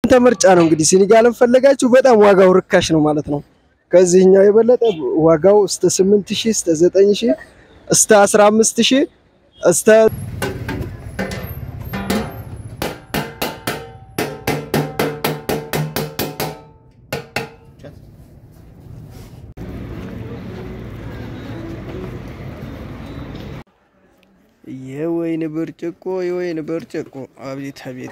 የእናንተ ምርጫ ነው። እንግዲህ ሲኒጋልን ፈለጋችሁ በጣም ዋጋው ርካሽ ነው ማለት ነው። ከዚህኛው የበለጠ ዋጋው እስከ 8000 እስከ 9000 እስከ 15000 እስከ የወይን ብርጭቆ የወይን ብርጭቆ አቤት አቤት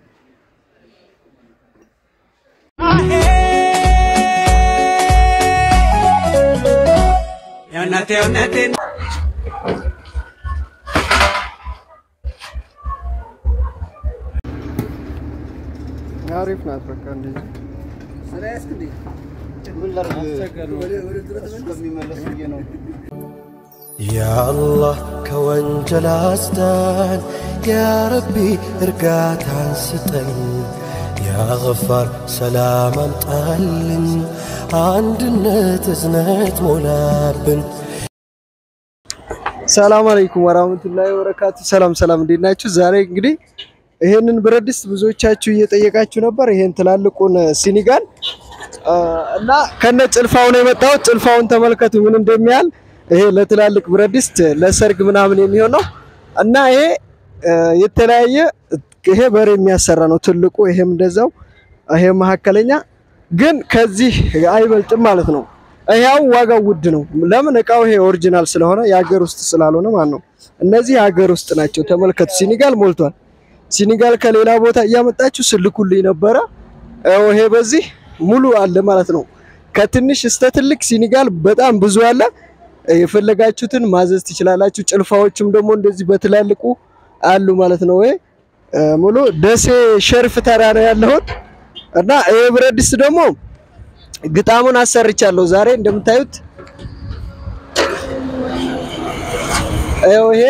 አሪፍ ናት። በቃ እንደዚህ ያአላህ ከወንጀል አስዳን፣ ያረቢ እርጋታን ስጠን፣ ያገፋር ሰላም አምጣልን፣ አንድነት እዝነት ሞላብን። ሰላም አለይኩም ወራህመቱላሂ ወበረካቱ። ሰላም ሰላም፣ እንዴት ናችሁ? ዛሬ እንግዲህ ይሄንን ብረት ድስት ብዙዎቻችሁ እየጠየቃችሁ ነበር። ይሄን ትላልቁን ሲኒጋል እና ከነ ጭልፋው ነው የመጣሁት። ጭልፋውን ተመልከቱ ምን እንደሚያህል። ይሄ ለትላልቅ ብረት ድስት ለሰርግ ምናምን የሚሆን ነው እና ይሄ የተለያየ ይሄ በር የሚያሰራ ነው ትልቁ፣ ይሄም እንደዛው፣ ይሄ መካከለኛ ግን ከዚህ አይበልጥም ማለት ነው። ይሄው ዋጋው ውድ ነው። ለምን እቃው ይሄ ኦሪጂናል ስለሆነ የሀገር ውስጥ ስላልሆነ ማለት ነው። እነዚህ የሀገር ውስጥ ናቸው። ተመልከቱ፣ ሲኒጋል ሞልቷል። ሲኒጋል ከሌላ ቦታ እያመጣችሁ ስልኩልኝ ነበረ። ይሄ በዚህ ሙሉ አለ ማለት ነው። ከትንሽ እስከ ትልቅ ሲኒጋል በጣም ብዙ አለ። የፈለጋችሁትን ማዘዝ ትችላላችሁ። ጭልፋዎችም ደግሞ እንደዚህ በትላልቁ አሉ ማለት ነው። ይሄ ሙሉ ደሴ ሸርፍ ተራ ነው ያለሁት እና ይሄ ብረት ድስት ደግሞ ግጣሙን አሰርቻለሁ ዛሬ እንደምታዩት ይሄ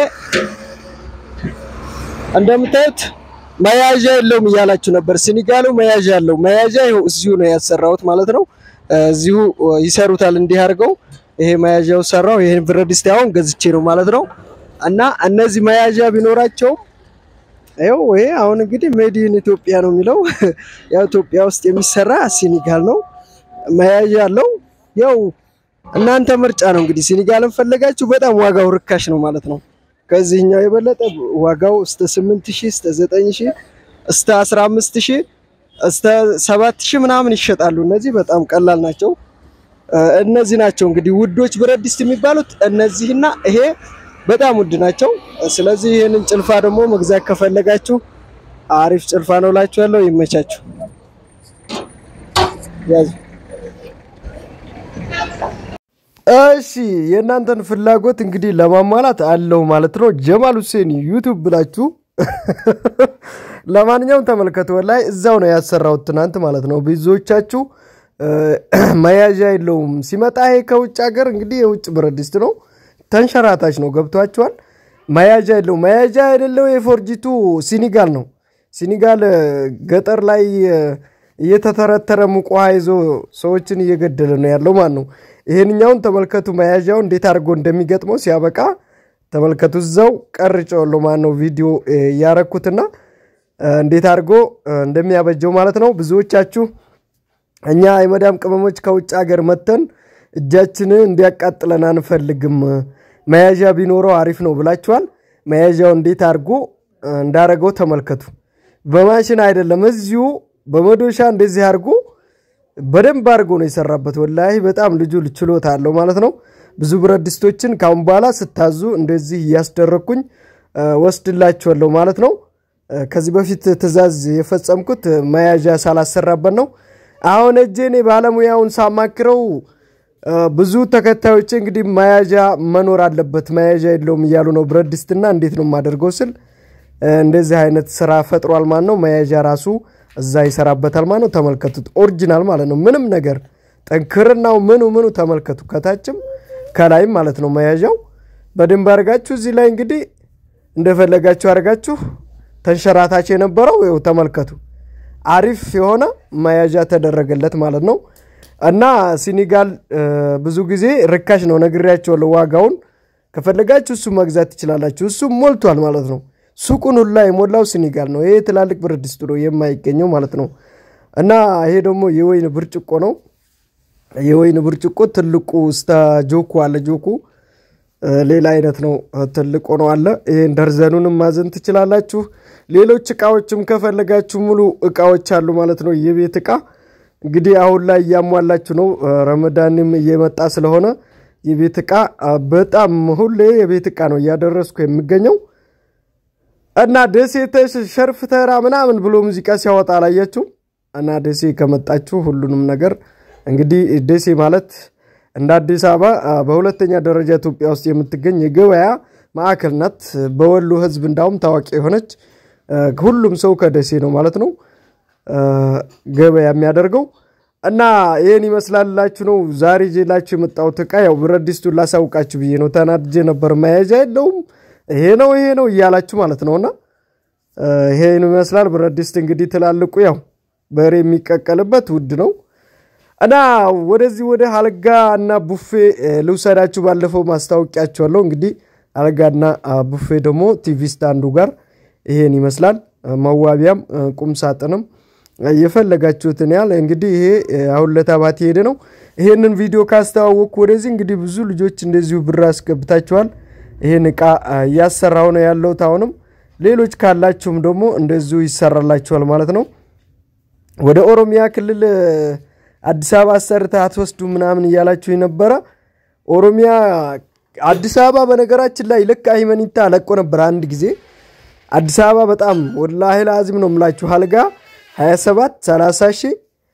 እንደምታዩት መያዣ የለውም እያላችሁ ነበር። ሲኒጋሉ መያዣ አለው። መያዣ ይኸው እዚሁ ነው ያሰራሁት ማለት ነው። እዚሁ ይሰሩታል እንዲህ አድርገው። ይሄ መያዣው ሰራው። ይሄን ብረት ድስት አሁን ገዝቼ ነው ማለት ነው። እና እነዚህ መያዣ ቢኖራቸውም ይኸው ይሄ አሁን እንግዲህ ሜድ ኢን ኢትዮጵያ ነው የሚለው ያው ኢትዮጵያ ውስጥ የሚሰራ ሲኒጋል ነው። መያዣ አለው። ያው እናንተ ምርጫ ነው እንግዲህ ሲኒጋልን ፈለጋችሁ በጣም ዋጋው ርካሽ ነው ማለት ነው። ከዚህኛው የበለጠ ዋጋው እስከ 8000 እስከ 9000 እስከ 15000 እስከ 7000 ምናምን ይሸጣሉ። እነዚህ በጣም ቀላል ናቸው። እነዚህ ናቸው እንግዲህ ውዶች ብረት ድስት የሚባሉት እነዚህና ይሄ በጣም ውድ ናቸው። ስለዚህ ይህንን ጭልፋ ደግሞ መግዛት ከፈለጋችሁ አሪፍ ጭልፋ ነው እላችኋለሁ። ይመቻችሁ። ያዙ። እሺ የእናንተን ፍላጎት እንግዲህ ለማሟላት አለው ማለት ነው። ጀማል ሁሴን ዩቱብ ብላችሁ ለማንኛውም ተመልከቱ። ላይ እዛው ነው ያሰራሁት ትናንት ማለት ነው። ብዙዎቻችሁ መያዣ የለውም ሲመጣ ይሄ ከውጭ ሀገር እንግዲህ የውጭ ብረት ድስት ነው። ተንሸራታች ነው ገብቷችኋል። መያዣ የለው መያዣ የሌለው የፎርጂቱ ሲኒጋል ነው። ሲኒጋል ገጠር ላይ እየተተረተረ ሙቅ ውሃ ይዞ ሰዎችን እየገደለ ነው ያለው ማለት ነው። ይሄንኛውን ተመልከቱ። መያዣው እንዴት አድርጎ እንደሚገጥመው ሲያበቃ ተመልከቱ። እዛው ቀርጬዋለሁ ማለት ነው ቪዲዮ እያረኩትና እንዴት አድርጎ እንደሚያበጀው ማለት ነው። ብዙዎቻችሁ እኛ የመዳም ቅመሞች ከውጭ ሀገር መተን እጃችንን እንዲያቃጥለን አንፈልግም፣ መያዣ ቢኖረው አሪፍ ነው ብላችኋል። መያዣው እንዴት አድርጎ እንዳረገው ተመልከቱ። በማሽን አይደለም፣ እዚሁ በመዶሻ እንደዚህ አድርጎ በደንብ አድርጎ ነው የሰራበት። ወላሂ በጣም ልጁ ችሎታ አለው ማለት ነው። ብዙ ብረት ድስቶችን ካሁን በኋላ ስታዙ እንደዚህ እያስደረግኩኝ ወስድላችኋለሁ ማለት ነው። ከዚህ በፊት ትዕዛዝ የፈጸምኩት መያዣ ሳላሰራበት ነው። አሁን እጄ እኔ ባለሙያውን ሳማክረው ብዙ ተከታዮች እንግዲህ መያዣ መኖር አለበት መያዣ የለውም እያሉ ነው። ብረት ድስትና እንዴት ነው የማደርገው ስል እንደዚህ አይነት ስራ ፈጥሯል ማለት ነው። መያዣ ራሱ እዛ ይሰራበታል ማለት ነው። ተመልከቱት፣ ኦሪጂናል ማለት ነው። ምንም ነገር ጠንክርናው ምኑ ምኑ ተመልከቱ፣ ከታችም ከላይም ማለት ነው። መያዣው በደንብ አድርጋችሁ እዚህ ላይ እንግዲህ እንደፈለጋችሁ አድርጋችሁ ተንሸራታች የነበረው ይኸው ተመልከቱ። አሪፍ የሆነ መያዣ ተደረገለት ማለት ነው። እና ሲኒጋል ብዙ ጊዜ ርካሽ ነው ነግሬያቸዋለሁ። ዋጋውን ከፈለጋችሁ እሱ መግዛት ትችላላችሁ። እሱ ሞልቷል ማለት ነው። ሱቁን ሁላ የሞላው ሲኒጋል ነው። ይሄ ትላልቅ ብረት ድስት ነው የማይገኘው ማለት ነው። እና ይሄ ደግሞ የወይን ብርጭቆ ነው። የወይን ብርጭቆ ትልቁ እስተ ጆኩ አለ። ጆኩ ሌላ አይነት ነው፣ ትልቁ ነው አለ። ይሄን ደርዘኑንም ማዘን ትችላላችሁ። ሌሎች እቃዎችም ከፈለጋችሁ ሙሉ እቃዎች አሉ ማለት ነው። የቤት እቃ እንግዲህ አሁን ላይ እያሟላችሁ ነው። ረመዳንም እየመጣ ስለሆነ የቤት እቃ በጣም ሁሌ የቤት እቃ ነው እያደረስኩ የሚገኘው እና ደሴ ሸርፍ ተራ ምናምን ብሎ ሙዚቃ ሲያወጣ አላያችሁም? እና ደሴ ከመጣችሁ ሁሉንም ነገር እንግዲህ ደሴ ማለት እንደ አዲስ አበባ በሁለተኛ ደረጃ ኢትዮጵያ ውስጥ የምትገኝ የገበያ ማዕከል ናት። በወሎ ሕዝብ እንዳውም ታዋቂ የሆነች ሁሉም ሰው ከደሴ ነው ማለት ነው ገበያ የሚያደርገው እና ይህን ይመስላላችሁ ነው ዛሬ ጄላችሁ የመጣሁት እቃ ያው ብረት ድስቱን ላሳውቃችሁ ብዬ ነው። ተናድጄ ነበር። መያዣ የለውም ይሄ ነው ይሄ ነው እያላችሁ ማለት ነውና ይሄን ይመስላል ብረት ድስት እንግዲህ ትላልቁ ያው በሬ የሚቀቀልበት ውድ ነው እና ወደዚህ ወደ አልጋ እና ቡፌ ልውሰዳችሁ። ባለፈው ማስታወቂያችኋለሁ። እንግዲህ አልጋና ቡፌ ደግሞ ቲቪ ስታንዱ ጋር ይሄን ይመስላል። መዋቢያም ቁም ሳጥንም የፈለጋችሁትን ያህል እንግዲህ ይሄ አሁን ለታባት ሄደ ነው። ይሄንን ቪዲዮ ካስተዋወቅኩ ወደዚህ እንግዲህ ብዙ ልጆች እንደዚሁ ብር አስገብታችኋል። ይሄን እቃ እያሰራው ነው ያለሁት። አሁንም ሌሎች ካላችሁም ደግሞ እንደዚሁ ይሰራላችኋል ማለት ነው። ወደ ኦሮሚያ ክልል አዲስ አበባ አሰርተህ አትወስዱ ምናምን እያላችሁ የነበረ ኦሮሚያ አዲስ አበባ በነገራችን ላይ ልክ አይመኒታ ለቆ ነበር አንድ ጊዜ አዲስ አበባ በጣም ወላሂ ለአዚም ነው የምላችሁ አልጋ 27 30 ሺህ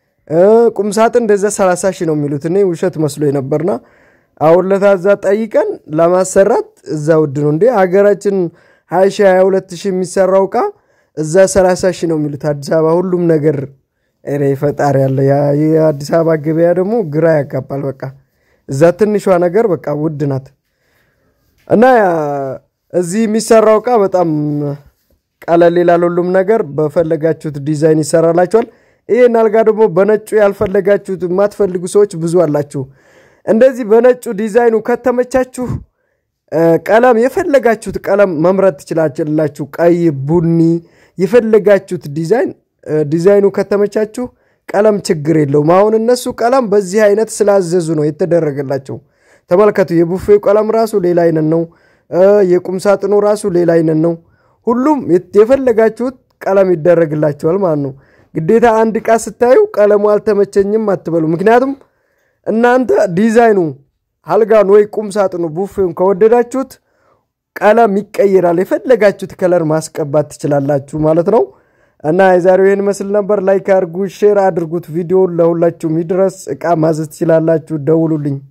ቁምሳጥን እንደዛ 30 ሺህ ነው የሚሉት። እኔ ውሸት መስሎ ነበርና አሁን ለታዛ ጠይቀን ለማሰራት እዛ ውድ ነው እንዴ ሀገራችን 20 ሺህ 22 ሺህ የሚሰራው እቃ እዛ 30 ሺህ ነው የሚሉት አዲስ አበባ ሁሉም ነገር ሬ ፈጣሪ ያለ የአዲስ አበባ ገበያ ደግሞ ግራ ያጋባል። በቃ እዛ ትንሿ ነገር በቃ ውድ ናት እና እዚህ የሚሰራው እቃ በጣም ቀለል ይላል። ሁሉም ነገር በፈለጋችሁት ዲዛይን ይሰራላችኋል። ይህን አልጋ ደግሞ በነጩ ያልፈለጋችሁት የማትፈልጉ ሰዎች ብዙ አላችሁ። እንደዚህ በነጩ ዲዛይኑ ከተመቻችሁ ቀለም የፈለጋችሁት ቀለም መምረጥ ትችላላችሁ። ቀይ፣ ቡኒ የፈለጋችሁት ዲዛይን ዲዛይኑ ከተመቻችሁ ቀለም ችግር የለውም። አሁን እነሱ ቀለም በዚህ አይነት ስላዘዙ ነው የተደረገላቸው። ተመልከቱ። የቡፌው ቀለም ራሱ ሌላ አይነት ነው። የቁም ሳጥኑ ራሱ ሌላ አይነት ነው። ሁሉም የፈለጋችሁት ቀለም ይደረግላቸዋል ማለት ነው። ግዴታ አንድ ዕቃ ስታዩ ቀለሙ አልተመቸኝም አትበሉ። ምክንያቱም እናንተ ዲዛይኑ አልጋን ወይ ቁም ሳጥኑ ቡፌውን ከወደዳችሁት ቀለም ይቀይራል። የፈለጋችሁት ከለር ማስቀባት ትችላላችሁ ማለት ነው። እና የዛሬው ይህን መስል ነበር። ላይክ አድርጉ፣ ሼር አድርጉት። ቪዲዮውን ለሁላችሁም ይድረስ። ዕቃ ማዘዝ ትችላላችሁ። ደውሉልኝ።